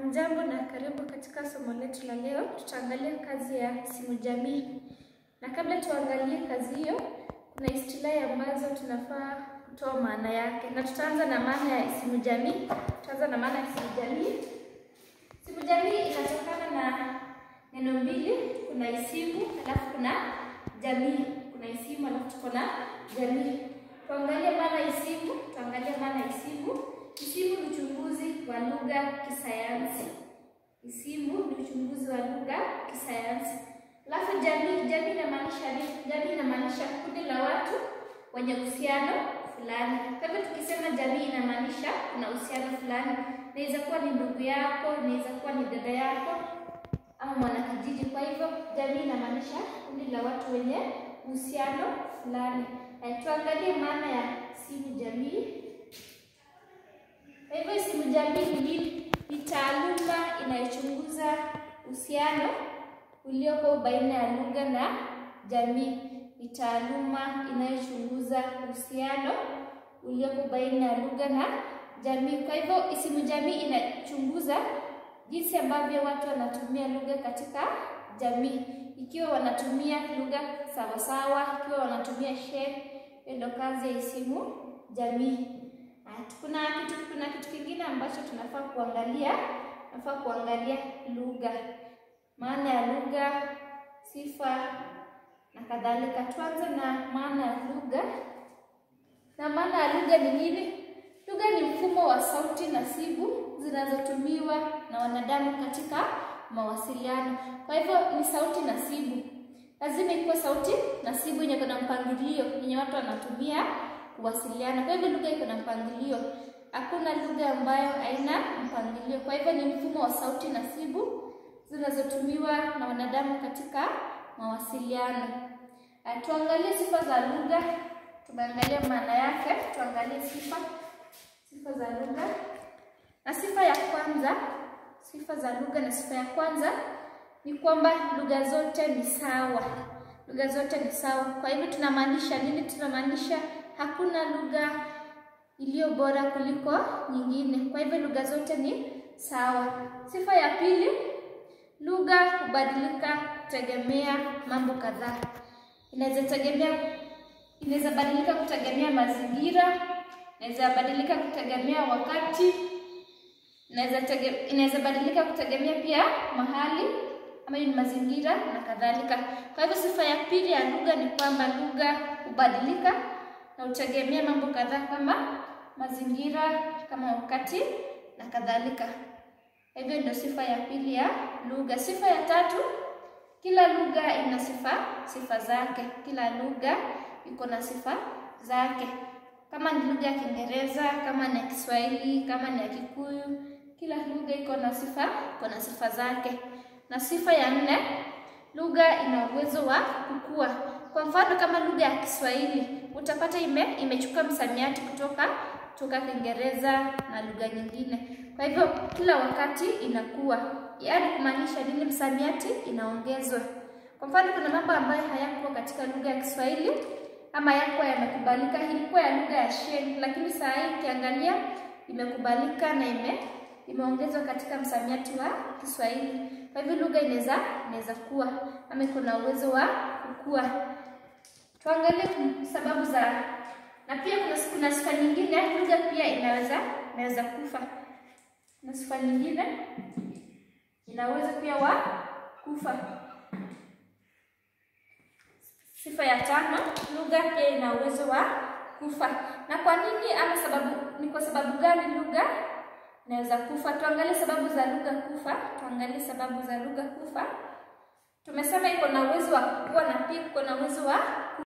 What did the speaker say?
Hamjambo na karibu katika somo letu la leo. Tutaangalia kazi ya isimu jamii, na kabla tuangalie kazi hiyo, kuna istilahi ambazo tunafaa kutoa maana yake, na tutaanza na maana ya isimu jamii. Tutaanza na maana ya isimu jamii. Isimu jamii inatokana na neno mbili, kuna isimu alafu kuna jamii. Kuna isimu alafu tuko na jamii. Tuangalie maana ya isimu, tuangalie maana ya isimu. Isimu ni uchunguzi wa lugha kisayansi. Isimu ni uchunguzi wa lugha kisayansi. Alafu jamii, jamii inamaanisha nini? Jamii inamaanisha kundi la watu wenye uhusiano fulani. Kwa hivyo tukisema jamii inamaanisha kuna uhusiano fulani, inaweza kuwa ni ndugu yako, inaweza kuwa ni dada yako ama mwanakijiji. Kwa hivyo jamii inamaanisha kundi la watu wenye uhusiano fulani. Eh, tuangalie maana ya isimu jamii. Kwa hivyo isimu jamii ni nini? Ni taaluma inayochunguza uhusiano uliopo baina ya lugha na jamii. Ni taaluma inayochunguza uhusiano uliopo baina ya lugha na jamii. Kwa hivyo isimu jamii inachunguza jinsi ambavyo watu wanatumia lugha katika jamii, ikiwa wanatumia lugha sawasawa, ikiwa wanatumia she. Hiyo ndio kazi ya isimu jamii. Kuna kitu kuna kitu kingine ambacho tunafaa kuangalia, tunafaa kuangalia lugha, maana ya lugha, sifa na kadhalika. Tuanze na maana ya lugha. Na maana ya lugha ni nini? Lugha ni mfumo wa sauti nasibu zinazotumiwa na wanadamu katika mawasiliano. Kwa hivyo ni sauti nasibu, lazima ikuwe sauti nasibu yenye kuna mpangilio yenye watu wanatumia kuwasiliana. Kwa hivyo lugha iko na mpangilio, hakuna lugha ambayo haina mpangilio. Kwa hivyo ni mfumo wa sauti nasibu zinazotumiwa na wanadamu katika mawasiliano. Tuangalie sifa za lugha, tumeangalia maana yake, tuangalie sifa sifa za lugha. Na sifa ya kwanza, sifa za lugha na sifa ya kwanza ni kwamba lugha zote ni sawa. Lugha zote ni sawa. Kwa hivyo tunamaanisha nini? Tunamaanisha hakuna lugha iliyo bora kuliko nyingine. Kwa hivyo lugha zote ni sawa. Sifa ya pili, lugha hubadilika kutegemea mambo kadhaa. Inaweza tegemea, inaweza badilika kutegemea mazingira, inaweza badilika kutegemea wakati, inaweza tege, inaweza badilika kutegemea pia mahali ama ni mazingira na kadhalika. Kwa hivyo sifa ya pili ya lugha ni kwamba lugha hubadilika na hutegemea mambo kadhaa kama mazingira, kama wakati na kadhalika. Hivyo ndio sifa ya pili ya lugha. Sifa ya tatu, kila lugha ina sifa sifa zake. Kila lugha iko na sifa zake, kama ni lugha ya Kiingereza, kama ni ya Kiswahili, kama ni ya Kikuyu, kila lugha iko na sifa iko na sifa zake. Na sifa ya nne, lugha ina uwezo wa kukua. Kwa mfano kama lugha ya Kiswahili utapata ime imechukua msamiati kutoka kutoka Kiingereza na lugha nyingine. Kwa hivyo kila wakati inakuwa, yaani kumaanisha nini? Msamiati inaongezwa. Kwa mfano kuna mambo ambayo hayakuwa katika lugha ya Kiswahili ama yakuwa yamekubalika, ilikuwa ya lugha ya Sheng, lakini saa hii ukiangalia imekubalika na ime imeongezwa katika msamiati wa Kiswahili. Kwa hivyo lugha inaweza inaweza kuwa ama iko na uwezo wa kukua. Tuangalie sababu za na pia kuna kuna sifa nyingine, lugha pia inaweza inaweza kufa. Na sifa nyingine inaweza pia wa kufa. Sifa ya tano, lugha pia ina uwezo wa kufa. Na kwa nini ama sababu ni kwa sababu gani lugha inaweza kufa? Tuangalie sababu za lugha kufa. Tuangalie sababu za lugha kufa. Tumesema iko na uwezo wa kukua na pia iko na uwezo wa